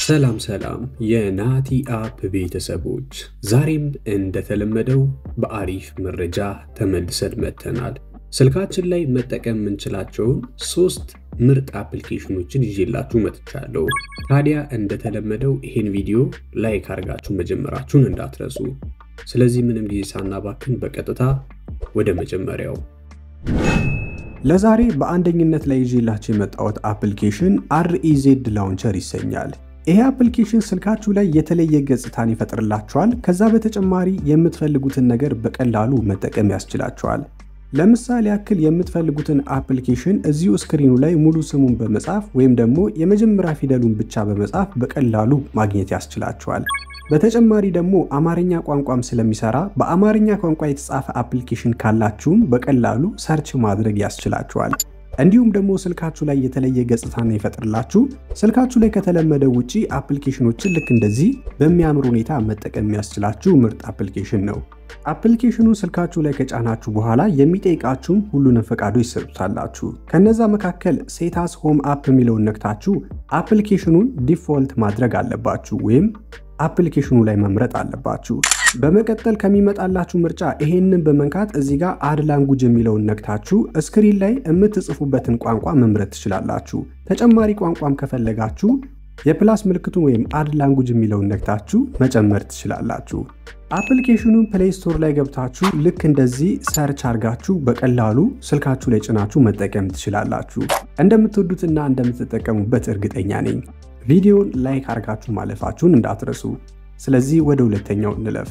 ሰላም ሰላም የናቲ አፕ ቤተሰቦች፣ ዛሬም እንደተለመደው በአሪፍ መረጃ ተመልሰን መጥተናል። ስልካችን ላይ መጠቀም የምንችላቸውን ሶስት ምርጥ አፕሊኬሽኖችን ይዤላችሁ መጥቻለሁ። ታዲያ እንደተለመደው ይህን ቪዲዮ ላይክ አድርጋችሁ መጀመራችሁን እንዳትረሱ። ስለዚህ ምንም ጊዜ ሳናባክን በቀጥታ ወደ መጀመሪያው ለዛሬ በአንደኝነት ላይ ይዤላችሁ የመጣሁት አፕሊኬሽን አርኢዜድ ላውንቸር ይሰኛል። ይሄ አፕሊኬሽን ስልካችሁ ላይ የተለየ ገጽታን ይፈጥርላችኋል። ከዛ በተጨማሪ የምትፈልጉትን ነገር በቀላሉ መጠቀም ያስችላችኋል። ለምሳሌ ያክል የምትፈልጉትን አፕሊኬሽን እዚሁ ስክሪኑ ላይ ሙሉ ስሙን በመጻፍ ወይም ደግሞ የመጀመሪያ ፊደሉን ብቻ በመጻፍ በቀላሉ ማግኘት ያስችላችኋል። በተጨማሪ ደግሞ አማርኛ ቋንቋም ስለሚሰራ በአማርኛ ቋንቋ የተጻፈ አፕሊኬሽን ካላችሁም በቀላሉ ሰርች ማድረግ ያስችላችኋል። እንዲሁም ደግሞ ስልካችሁ ላይ የተለየ ገጽታን ይፈጥርላችሁ። ስልካችሁ ላይ ከተለመደው ውጪ አፕሊኬሽኖችን ልክ እንደዚህ በሚያምር ሁኔታ መጠቀም የሚያስችላችሁ ምርጥ አፕሊኬሽን ነው። አፕሊኬሽኑን ስልካችሁ ላይ ከጫናችሁ በኋላ የሚጠይቃችሁም ሁሉንም ፈቃዶች ይሰጡታላችሁ። ከነዛ መካከል ሴታስ ሆም አፕ የሚለውን ነክታችሁ አፕሊኬሽኑን ዲፎልት ማድረግ አለባችሁ ወይም አፕሊኬሽኑ ላይ መምረጥ አለባችሁ። በመቀጠል ከሚመጣላችሁ ምርጫ ይሄንን በመንካት እዚህ ጋር አድ ላንጉጅ የሚለውን ነክታችሁ ስክሪን ላይ የምትጽፉበትን ቋንቋ መምረጥ ትችላላችሁ። ተጨማሪ ቋንቋም ከፈለጋችሁ የፕላስ ምልክቱን ወይም አድ ላንጉጅ የሚለውን ነክታችሁ መጨመር ትችላላችሁ። አፕሊኬሽኑን ፕሌይ ስቶር ላይ ገብታችሁ ልክ እንደዚህ ሰርች አድርጋችሁ በቀላሉ ስልካችሁ ላይ ጭናችሁ መጠቀም ትችላላችሁ። እንደምትወዱትና እንደምትጠቀሙበት እርግጠኛ ነኝ። ቪዲዮን ላይክ አድርጋችሁ ማለፋችሁን እንዳትረሱ። ስለዚህ ወደ ሁለተኛው እንለፍ።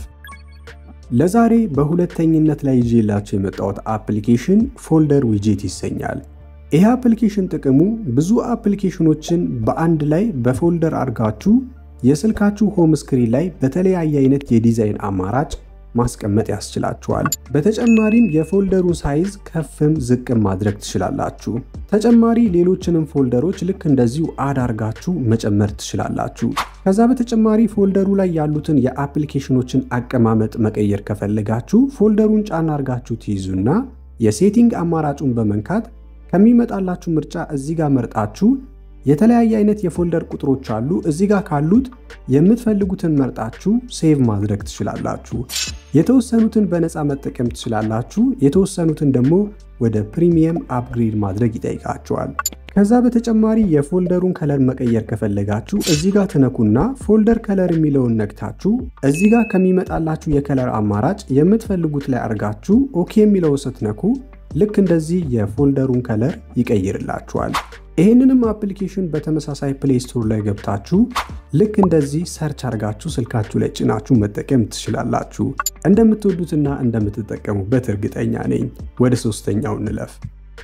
ለዛሬ በሁለተኝነት ላይ ይዤላችሁ የመጣሁት አፕሊኬሽን ፎልደር ዊጄት ይሰኛል። ይህ አፕሊኬሽን ጥቅሙ ብዙ አፕሊኬሽኖችን በአንድ ላይ በፎልደር አድርጋችሁ የስልካችሁ ሆም ስክሪን ላይ በተለያየ አይነት የዲዛይን አማራጭ ማስቀመጥ ያስችላችኋል። በተጨማሪም የፎልደሩን ሳይዝ ከፍም ዝቅም ማድረግ ትችላላችሁ። ተጨማሪ ሌሎችንም ፎልደሮች ልክ እንደዚሁ አድ አርጋችሁ መጨመር ትችላላችሁ። ከዛ በተጨማሪ ፎልደሩ ላይ ያሉትን የአፕሊኬሽኖችን አቀማመጥ መቀየር ከፈለጋችሁ ፎልደሩን ጫና አርጋችሁ ትይዙና የሴቲንግ አማራጩን በመንካት ከሚመጣላችሁ ምርጫ እዚህ ጋር መርጣችሁ የተለያየ አይነት የፎልደር ቁጥሮች አሉ። እዚህ ጋር ካሉት የምትፈልጉትን መርጣችሁ ሴቭ ማድረግ ትችላላችሁ። የተወሰኑትን በነፃ መጠቀም ትችላላችሁ። የተወሰኑትን ደግሞ ወደ ፕሪሚየም አፕግሬድ ማድረግ ይጠይቃችኋል። ከዛ በተጨማሪ የፎልደሩን ከለር መቀየር ከፈለጋችሁ እዚህ ጋር ትነኩና ፎልደር ከለር የሚለውን ነግታችሁ እዚህ ጋር ከሚመጣላችሁ የከለር አማራጭ የምትፈልጉት ላይ አድርጋችሁ ኦኬ የሚለውን ስትነኩ ልክ እንደዚህ የፎልደሩን ከለር ይቀይርላችኋል። ይህንንም አፕሊኬሽን በተመሳሳይ ፕሌይ ስቶር ላይ ገብታችሁ ልክ እንደዚህ ሰርች አድርጋችሁ ስልካችሁ ላይ ጭናችሁ መጠቀም ትችላላችሁ። እንደምትወዱትና እንደምትጠቀሙበት እርግጠኛ ነኝ። ወደ ሶስተኛው እንለፍ።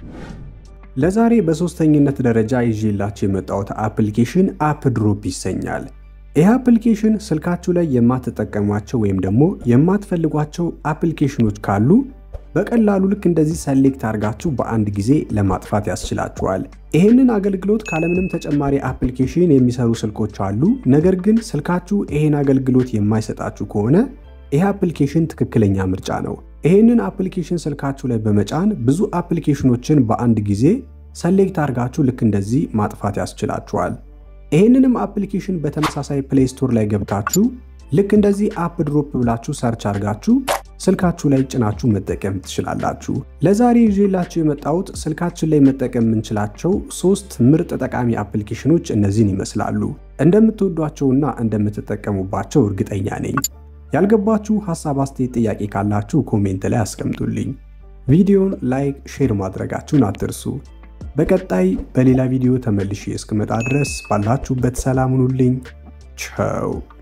ለዛሬ በሶስተኝነት ደረጃ ይዤላችሁ የመጣሁት አፕሊኬሽን አፕ ድሮፕ ይሰኛል። ይህ አፕሊኬሽን ስልካችሁ ላይ የማትጠቀሟቸው ወይም ደግሞ የማትፈልጓቸው አፕሊኬሽኖች ካሉ በቀላሉ ልክ እንደዚህ ሰሌክት አድርጋችሁ በአንድ ጊዜ ለማጥፋት ያስችላችኋል። ይህንን አገልግሎት ካለምንም ተጨማሪ አፕሊኬሽን የሚሰሩ ስልኮች አሉ። ነገር ግን ስልካችሁ ይህን አገልግሎት የማይሰጣችሁ ከሆነ ይህ አፕሊኬሽን ትክክለኛ ምርጫ ነው። ይህንን አፕሊኬሽን ስልካችሁ ላይ በመጫን ብዙ አፕሊኬሽኖችን በአንድ ጊዜ ሰሌክት አድርጋችሁ ልክ እንደዚህ ማጥፋት ያስችላችኋል። ይህንንም አፕሊኬሽን በተመሳሳይ ፕሌይ ስቶር ላይ ገብታችሁ ልክ እንደዚህ አፕ ድሮፕ ብላችሁ ሰርች አድርጋችሁ ስልካችሁ ላይ ጭናችሁ መጠቀም ትችላላችሁ። ለዛሬ ይዤላችሁ የመጣሁት ስልካችን ላይ መጠቀም የምንችላቸው ሶስት ምርጥ ጠቃሚ አፕሊኬሽኖች እነዚህን ይመስላሉ። እንደምትወዷቸውና እንደምትጠቀሙባቸው እርግጠኛ ነኝ። ያልገባችሁ ሀሳብ፣ አስተያየት፣ ጥያቄ ካላችሁ ኮሜንት ላይ አስቀምጡልኝ። ቪዲዮን ላይክ፣ ሼር ማድረጋችሁን አትርሱ። በቀጣይ በሌላ ቪዲዮ ተመልሼ እስክመጣ ድረስ ባላችሁበት ሰላም ሁኑልኝ። ቸው